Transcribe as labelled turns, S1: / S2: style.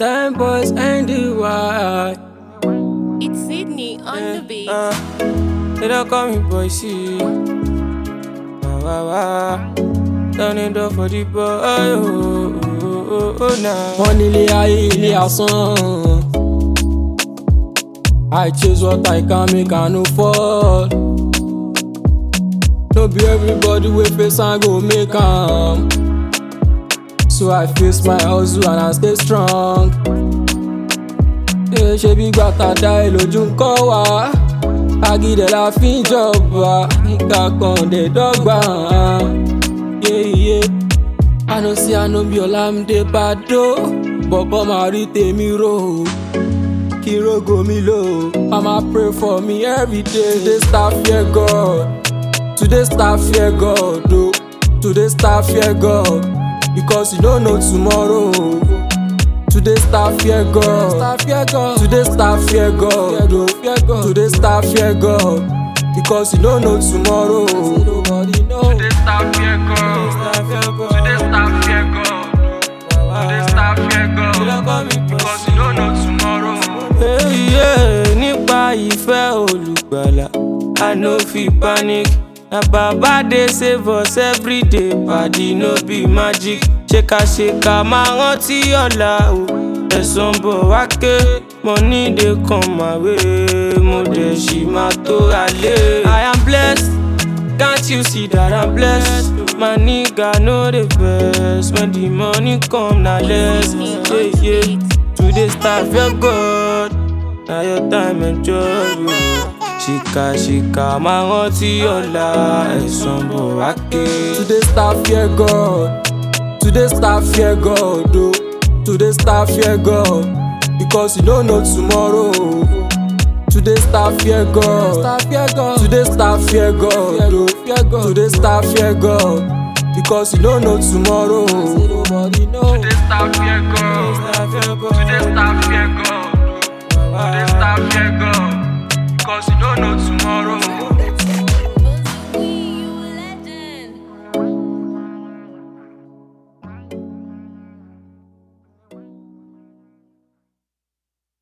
S1: Ten boys and the why.
S2: It's Sydney on the beat.
S1: Uh, they don't call me boy, see. Wah, wah, wah. Turn it up for the boy. Oh, oh, oh, oh, nah. Wọ́n nílé ayé ilé asán. I chase what I can make I no fall. No be everybody wey face am go make am. So I face my hustle and I stay strong. Ṣé ṣe bí gbàtà dá ẹ lójú ń kọ́ wa? Agídẹ̀ la fi ń jọba, ìka kan dẹ̀ dọ́gba. Yeah, yeah. I know say I no be Olamide Bado, bọ̀bọ̀ máa rí tèmi rò ó. kí rogo mi lò. Mama pray for me every day. Today start fear God. Today start fear God. Oh. Today start fear God. Because you don't know tomorrow. Today start fear God. Today start fear God. Oh. Today start fear God. Because you don't know tomorrow. Today start fear God. Today start fear God. Today start fear God. Because you don't know tomorrow. Hey, yeah, nípa ìfẹ́ olùgbàlà, I no fit panic. Na baba dey save us everyday, padi no be magic. Ṣèkàṣèkà máa rántí ọ̀la o. Ẹ̀sán bọ̀ wá ké, money dey come my way, mo dẹ̀ ṣì máa tó ra lé. I am blessed. Can't you see that I'm blessed? My nigga no dey vex when the money come na less. Yeah, yeah. Today start fear God, na your time enjoy you. Ṣìkà ṣìkà máa rántí ọ̀la ẹ̀sán bọ̀ wá ké. Today start fear God, today start fear God o. Today start fear God, because you no know tomorrow. Today start fear God. Today start fear God. oh. Today start fear God. Because you don't know tomorrow. Today start fear God. Today start fear God. Today start fear God. Because you don't know tomorrow.